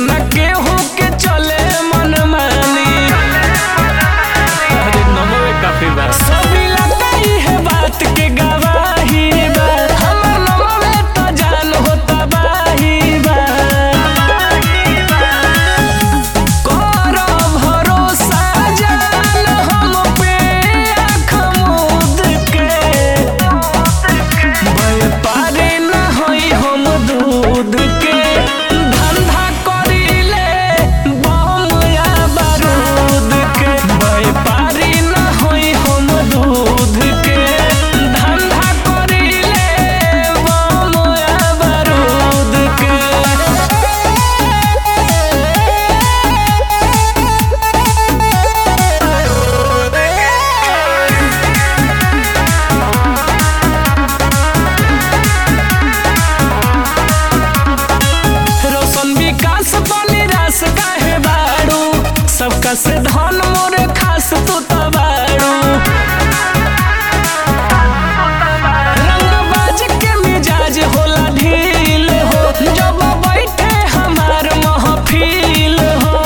न केहू के चले मन मानी अरे नमो काफी बा सब इलाका है बात के गवाही बा हमर नमो तो जान होता बाही बा करो भरोसा जान हम पे आँख मूंद के व्यापारी न होई हम दूध के धंधा करीले बम या बारूद के व्यापारी न होई हम दूध के धंधा करीले बम या बारूद के रोशन विकास बनी रास काहे बाड़ू सबका से धन मोरे खास तू तो बाड़ू रंगबाज के मिजाज होला ढील हो जब बैठे हमार महफिल हो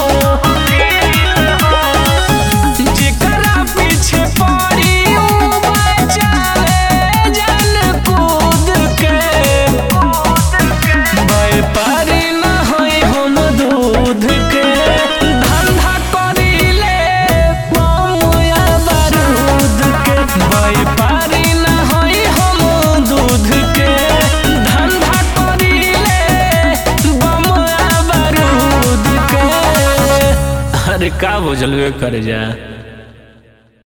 जेकरा पीछे पड़ी ऊ बचावे जान कूद के व्यापारी न होई हम दूध के धंधा करीले बमुया बारूद के व्यापारी न होई हम दूध के धंधा करीले बमुया बारूद के अरे का बुझलवे करे जा